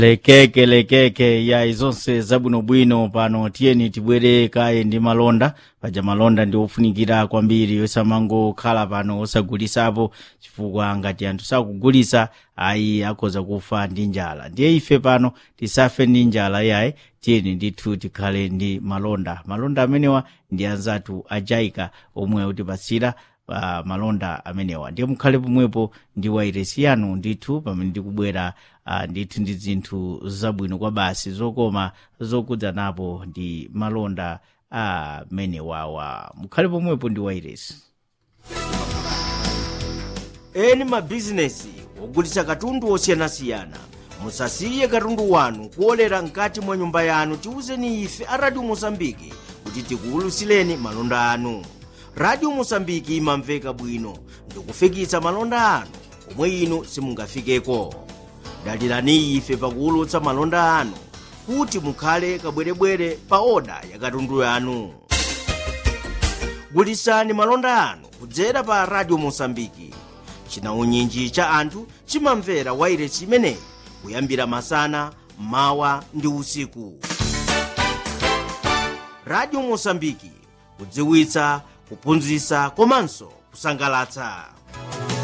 lekeke lekeke ya izonse zabwinobwino pano tiyeni tibwere kaye ndi malonda paja malonda ndi ofunikira kwambiri osamangokhala pano osagulisapo chifukwa ngati anthu sakugulisa ayi akhoza kufa ndi njala ndiye ife pano tisafe ndi njala yayi tiyeni ndithu tikhale ndi malonda malonda amenewa ndi anzathu ajaika omwe akutipatsira uh, malonda amenewa ndiye mukhale pomwepo ndi wairesi yanu ndithu pamene ndikubwera uh, ndithu ndi zinthu zabwino kwa basi zokoma zokudza napo ndi malonda amenewawa mukhale pomwepo ndi wairesi eni mabizinesi ogulitsa katundu osiyanasiyana musasiye katundu wanu kuolera mkati mwa nyumba yanu tiwuzeni ife a radio mosambiki kuti tikuwulutsileni malonda anu radio mosambiki imamveka bwino ndikufikitsa malonda anu omwe inu simungafikeko dalirani ife pakuwulutsa malonda anu kuti mukhale kabwerebwere pa oda ya katundu yanu gulitsani malonda anu kudzera pa radio mosambiki chinaunyinji cha anthu chimamvera wairesi imeneyi kuyambira masana mawa ndi usiku radio mosambiki kudziwitsa kuphunzitsa komanso kusangalatsa